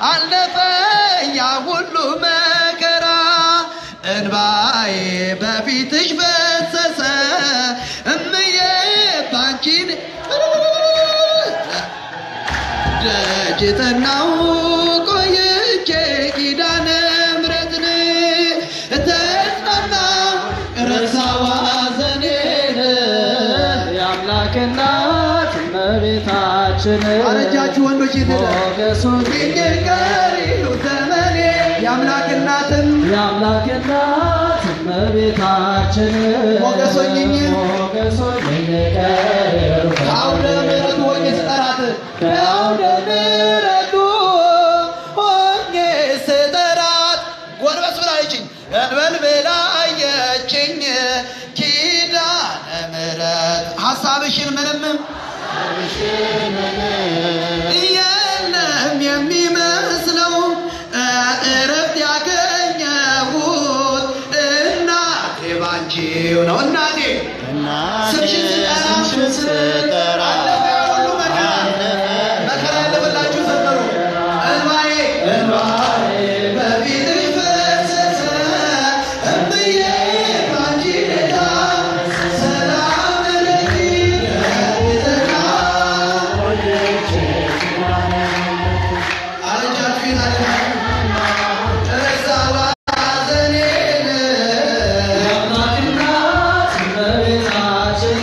አለፈ ያ ሁሉ መከራ እንባዬ በፊትሽ ፈሰሰ እምዬ ባንቺን ደጅ ጠናው ቆይቼ ኪዳነ ምሕረትን ተጽናናው ረሳዋ ዘኔን የአምላክ እናት እመቤታችን አረጃችሁ ወንዶች ይትደ ሞገሱን ቀሪው ዘመኔ የአምላክ እናትን የአምላክ እናት እመቤታችን ሞገሶኝኝ ሞገሶኝኝ ቀሪው ከአውደ ምሕረቱ ሆኜ ስጠራት ከአውደ ምሕረቱ ሆኜ ስጠራት ጎንበስ ብላለችኝ እንበል ብላ አየችኝ ኪዳነ ምሕረት ሀሳብሽን ምንም የለም የሚመስለው እረፍት ያገኘሁት እናቴ ባንቺው ነው እናቴ ስምሽን ስጠራ ሁሉ መከራ መከራ ያለፈላችሁ ዘመሩ እንባዬ እንባዬ በፊትሽ ፈሰሰ እምዬ ባንቺ ጌታ ሰላም ለኪ ጌታ አረጃችሁ ረሳዋ ዘኔን የአምላክ እናት እመቤታችን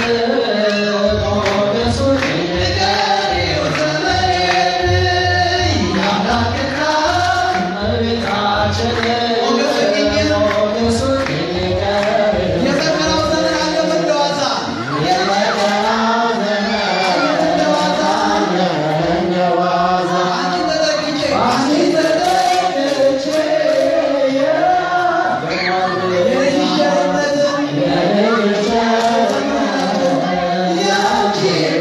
ሞገሶኝኝ ንገሪው ዘመኔን የአምላክ እናት እመቤታችን ሞገሶኝኝ ሞገሶኝኝ ቀሪው የመከራው ዘመን አለፈ እንደዋዛ የመከራው ዘመን እንደዋዛ አንቺን ተጠግቼ አንቺን ተጠግቼ የልጅሽ ቸርነትን ያንቺ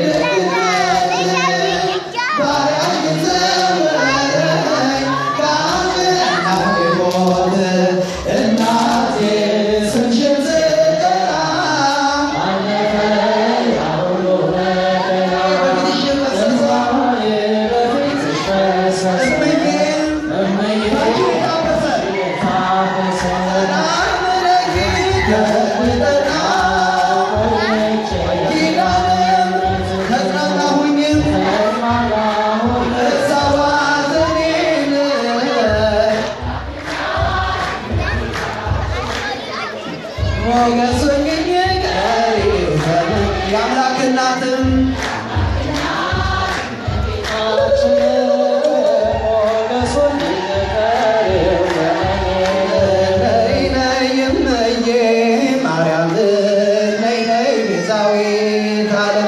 ደግነት ባሪያሽን ሰወረኝ ከአምላክ ሞት እናቴ ስምሽን ስጠራ በፊትሽ የፈሰሰ እምዬ ባንቺ ታበሰ የአምላክ እናትም ነይ ነይ እመዬ ማርያም ነይ ነይ ቤዛዊት ዓለም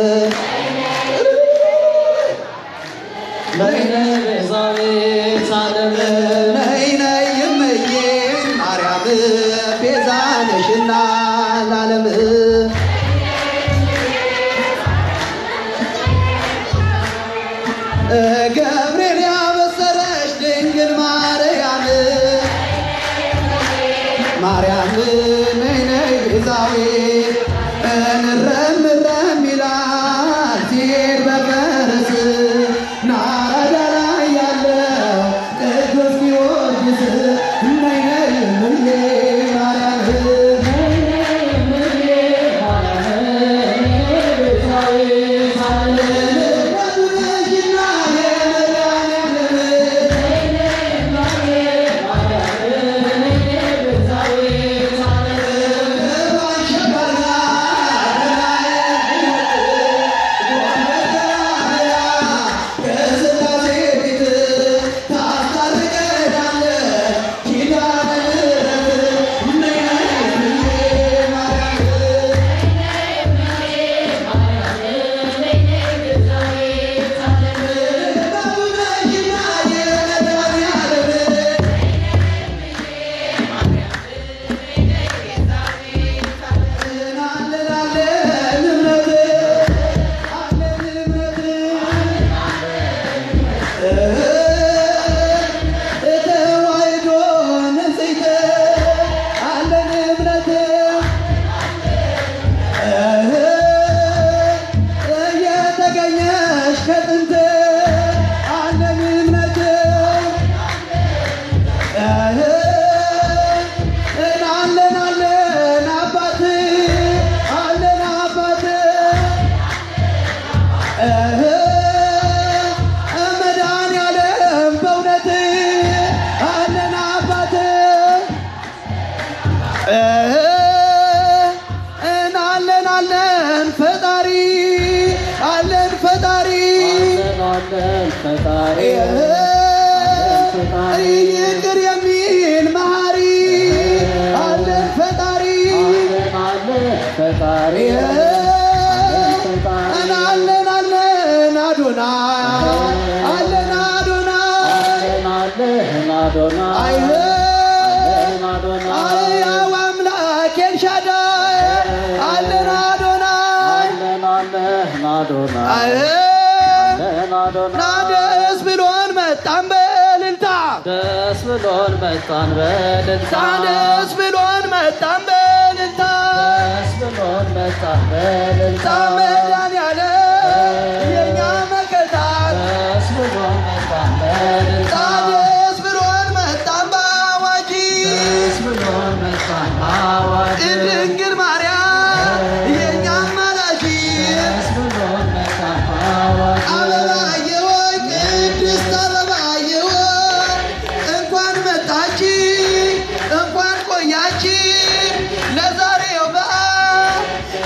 ነይ ነይ እመዬ ማርያም ቤዛ ነሽና ለዓለም ገብርኤል ያበሰረሽ ድንግል ማርያም ማርያም ነይ ነይ ቤዛዊት እንረም እረም ይላል ሲሄድ በፈረስ ናረዳ ላይ ያለው ቅዱስ ጊዮርጊስ ነይ ነይ እምዬ ማርያም ፈጣሪ ይቅር የሚል መሐሪ አለን ፈጣሪ አለን ፈጣሪ አለን አለን አዶና አለን አዶና አለን አለን አዶናይ አይህ አለን አዶናይ አያው አምላክ ኤልሻዳይ አለን አዶና አለን አለን አዶናይ አይህ አለን አዶናይ ናደስ ብሎን መጣን በእልልታ ደስ ብሎን መጣን በደስታ ደስ ብሎን መጣን በእልልታ ደስ ብሎን መጣን በደስታ መድኃኒዓለም የኛ መከታ ደስ ብሎን መጣን በደስታ ደስ ብሎን መጣን በአዋጂ ደስ ብሎን መጣን በአዋጅ ድንግል ማርያም የኛ አማላጅ ደስ ብሎን መጣን በአዋጅ አበባዬ ሆይ ቅድስት አበባዬ ሆይ እንኳን መጣች እንኳን ቆያች ለዛሬው በዓል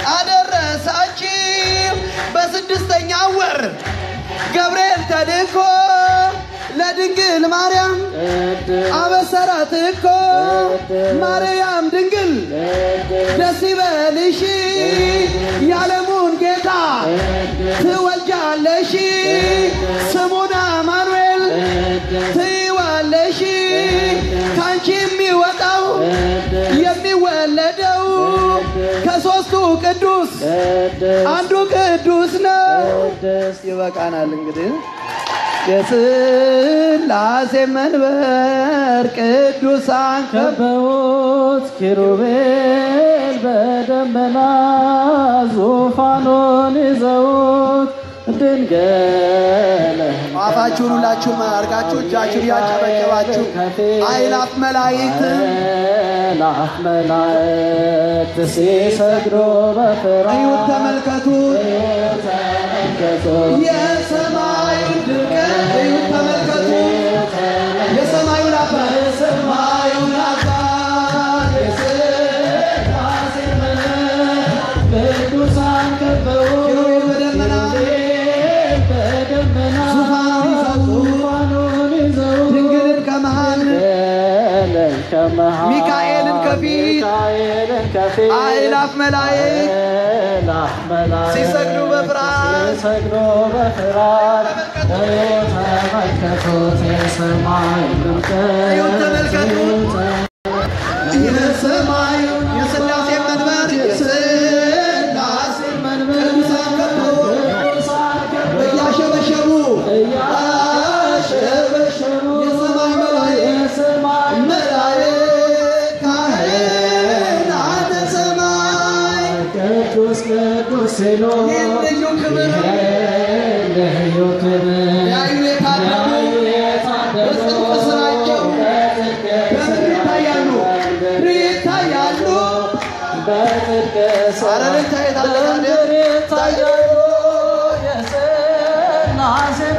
አደረሳችሁ በስድስተኛው ወር ገብርኤል ተልኮ ለድንግል ማርያም ቅድስት አበሰራት እኮ ማርያም ድንግል ደስ ይበልሽ የዓለሙን ጌታ ትወልጃለሽ ስሙን አማኑኤል ትይዋለሽ ካንቺ የሚወጣው የሚወለደው ከሦስቱ ቅዱስ አንዱ ቅዱስ ነው። ቅድስት ይበቃናል እንግዲህ የሥላሴ መንበር ቅዱሳን ከበውት ኪሩቤል በደመና ዙፋኑን ይዘውት ድንግል አፋችሁን ሁላችሁም አድርጋችሁ እጃችሁን እያጨበጨባችሁ አእላፍ መላእክት አእላፍ መላእክት ሲሰግዱ በፍርሃት እዩት፣ ተመልከቱ ተመልከቱ የሰማዩን ድምቀት እዩት፣ ተመልከቱ የሰማዩን አባት የሰማዩን አባት የሥላሴ ቅዱሳን ከበው ኪሩቤል በደመና በደመና ዙፋኑን ይዘው ዙፋኑን ይዘው ድንግልን ከመሃል ድንግልን ከመሃል ሚካኤልን ከፊት ሚካኤልን ከፊት አእላፍ መላእክት አእላፍ መላእክት ሲሰግዱ በፍርሃት ሲሰግዱ በፍርሃት እዩት ተመልከቱት የሰማዩን ድምቀት እዩት ተመልከቱት። የሰማዩን የሥላሴ መንበር የሥላሴ መንበር ቅዱሳን ከበው እያሸበሸቡ እያሸበሸቡ የሰማይ መላእክት መላእክት ካህናተ ሰማይ ቅዱስ ቅዱስ ሲሉ ይህን ልዩ ክብር ልዩ ክብር ያዩ የታደሉ በጽድቅ ስራቸው በምድር ይታያሉ ይታያሉ በጽድቅ ኧረ ልልታ የት አለ ታዲያ? በምድር ይታያሉ የሥላሴ